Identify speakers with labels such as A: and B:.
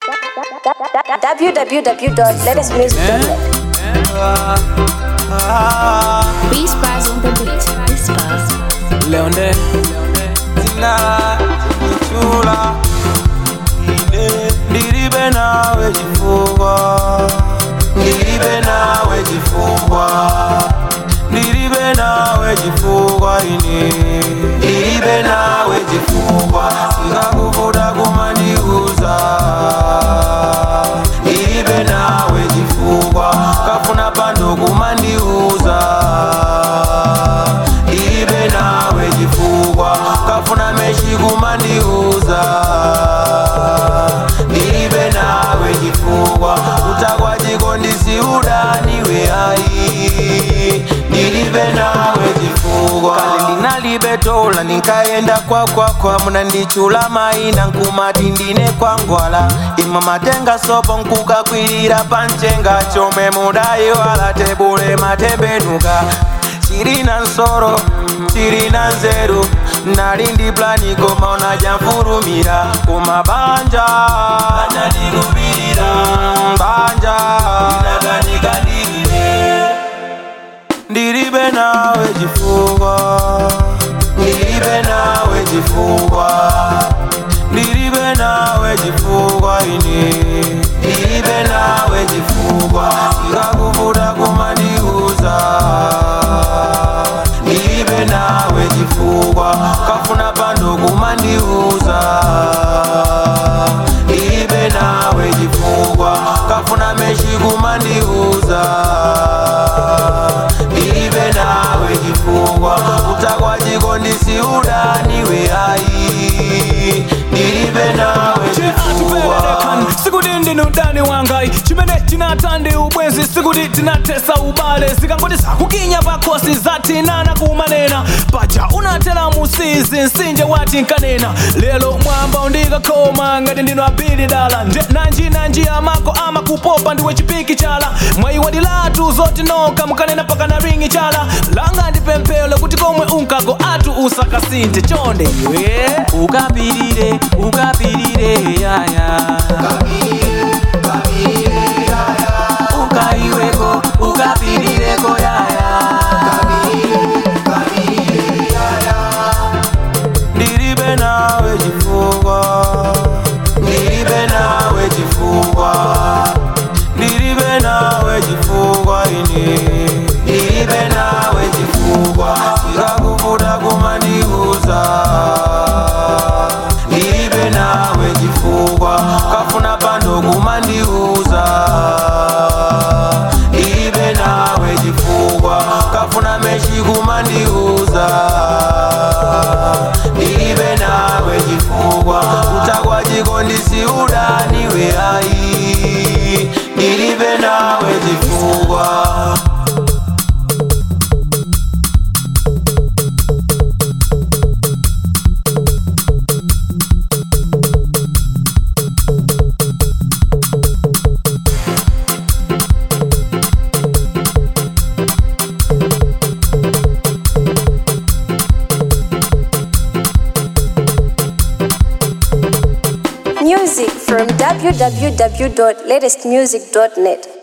A: www.latestmusic.net.
B: Beast Bars on the beat. Beast Bars.
C: Leonde
D: Zina Chula Ine Ndiribe nawe chifukwa Ndiribe nawe chifukwa Ndiribe nawe chifukwa ine Ndiribe nawe chifukwa Sikakuvuta kumandiuza Ndiribe nawe chifukwa Kafuna pando kumandiuza Ndiribe nawe chifukwa Kafuna meshi kumandiuza Ndiribe nawe chifukwa Utakwa chikondisi udaniwe ai Ndiribe nawe chifukwa Kale ndinalibetola ninkaenda kwakwakwa munandichula maina nkumati ndine kwangwala imwe matenga sopo nkukakwirira panchenga chome mudayiwala tebule matembenuka chirina nsoro chirina nzeru nali ndi plani koma unajamfurumira kumabanja anandikupirira banja inakanikadilile ndilibe nawe chifukwa ndilibe nawe chifukwa ndilibe nawe chifukwa ine ndilibe nawe chifukwa sikakuvuta kumandiuza ndilibe nawe chifukwa kafuna pando kumandiuza ndilibe nawe chifukwa kafuna meshi kumandiuza ndilibe nawe chifukwa utakwa chikondisi udaniwe ai ndilibe nawe chifukwa
C: sikuti ndinu mdani wangai chimene tinatande ubwenzi sikuti tinatesa ubale zikangoti zakukinya pakhosi zatinana kumanena paja unatela musizi msinje wati nkanena lero mwamba undikakhoma ngati ndinu apili dala nje nanji nanji amako amakupopa ndiwe chipiki chala mwayiwadilatu zotinoka mukanena pakana ringi chala langa ndi pemphero kuti komwe unkago atu usakasinthe chonde iwe
D: ukapirire ukapirire yaya ukaiweko ukapirireko yaya ndilibe nawe chifukwa ndilibe nawe chifukwa ndilibe nawe chifukwa ine ndilibe nawe chifukwa sikakuvuta kumandiuza ndilibe nawe chifukwa kafuna pando kumandiuza ndilibe nawe chifukwa kafuna meshi kumandiuza ndilibe nawe chifukwa utakwa chikondisi udaniwe ai ndilibe nawe chifukwa
A: Music from www.latestmusic.net.